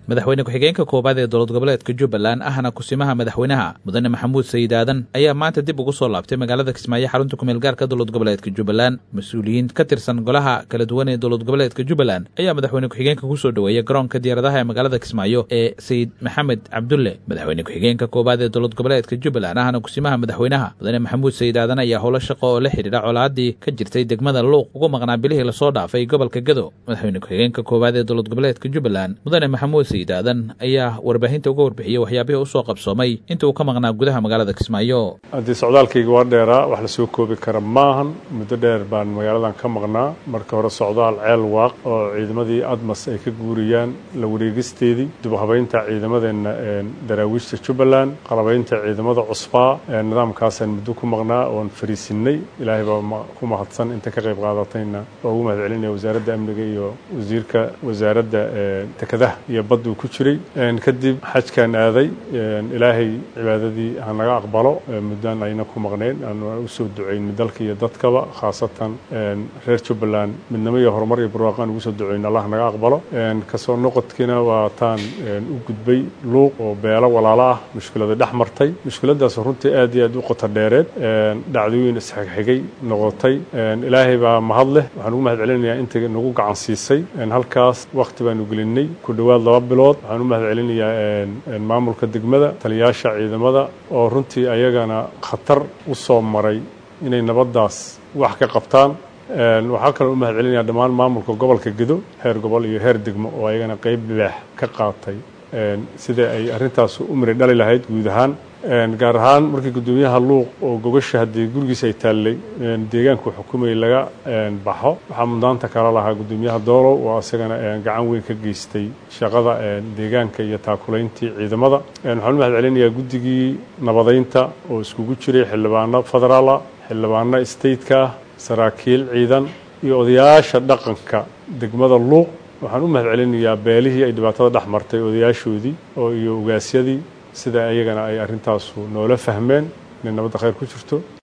madaxweyne ku-xigeenka koowaad ee dowlad goboleedka jubbaland ahna kusimaha madaxweynaha mudane maxamuud sayid aadan ayaa maanta dib ugu soo laabtay magaalada kismaayo xarunta kumeel gaarka dowlad goboleedka jubbaland mas-uuliyiin ka tirsan golaha kala duwan ee dowlad goboleedka jubbaland ayaa madaxweyne ku-xigeenka kusoo dhoweeyey garoonka diyaaradaha ee magaalada kismaayo ee sayid maxamed cabdulle madaxweyne ku-xigeenka koowaad ee dowlad goboleedka jubbaland ahna kusimaha madaxweynaha mudane maxamuud sayid aadan ayaa howlo shaqo oo la xidhiidha colaadii ka jirtay degmada luuq ugu maqnaa bilihii lasoo dhaafay gobolka gado madaxweyne ku-xigeenka koowaad ee dowlad goboleedka jubbaland mudane maxamuud sayid aadan ayaa warbaahinta uga warbixiyey waxyaabihii u soo qabsoomay inta uu ka maqnaa gudaha magaalada kismaayo haddii socdaalkayga waa dheeraa wax lasoo koobi kara maahan muddo dheer baan magaaladan ka maqnaa marka hore socdaal ceel waaq oo ciidamadii admas ay ka guuriyaan la wareegisteedii dibhabaynta ciidamadeenna daraawiishta jubbaland qalabaynta ciidamada cusbaa nidaamkaasaan muddo ku maqnaa oon fariisinay ilaahay baa ku mahadsan inta ka qayb qaadatayna oo ugu mahad celinaya wasaaradda amniga iyo wasiirka wasaaradda dekadaha iyo badduu ku jiray kadib xajkaan aaday ilaahay cibaadadii ha naga aqbalo muddaan ayna ku maqnayn aan usoo ducayn dalka iyo dadkaba khaasatan reer jubbaland midnimo iyo horumar iyo barwaaqaan ugu soo ducayn allah naga aqbalo kasoo noqodkiina waa taan u gudbay luuq oo beelo walaalo ah mushkilada dhex martay mushkiladaas runtii aad iyo aad u qoto dheereed dhacdooyin isxigxigay noqotay ilaahay baa mahad leh waxaan ugu mahad celinayaa inta nagu gacan siisay halkaas wakti baanu gelinay ku dhowaad laba bilood waxaan u mahad celinayaa maamulka degmada taliyaasha ciidamada oo runtii ayagana khatar u soo maray inay nabaddaas wax ka qabtaan waxaa kaloo u mahad celinayaa dhammaan maamulka gobolka gedo heer gobol iyo heer degmo oo ayagana qeyb libaax ka qaatay sida ay arrintaas u miri dhali lahayd guud ahaan gaar ahaan markii guddoomiyaha luuq oo gogasha haddii gurigiisa ay taallay deegaanku xukumayay laga baxo waxaa mudnaanta kala lahaa guddoomiyaha doolow oo isagana gacan weyn ka geystay shaqada deegaanka iyo taakulayntii ciidamada waxaan u mahad celinayaa guddigii nabadaynta oo iskugu jiray xildhibaano federaala xildhibaano stateka ah saraakiil ciidan iyo odayaasha dhaqanka degmada luuq waxaan u mahad celinayaa beelihii ay dhibaatada dhex martay odayaashoodii oo iyo ugaasyadii sida ayagana ay arrintaasu noola fahmeen inay nabadda khayr ku jirto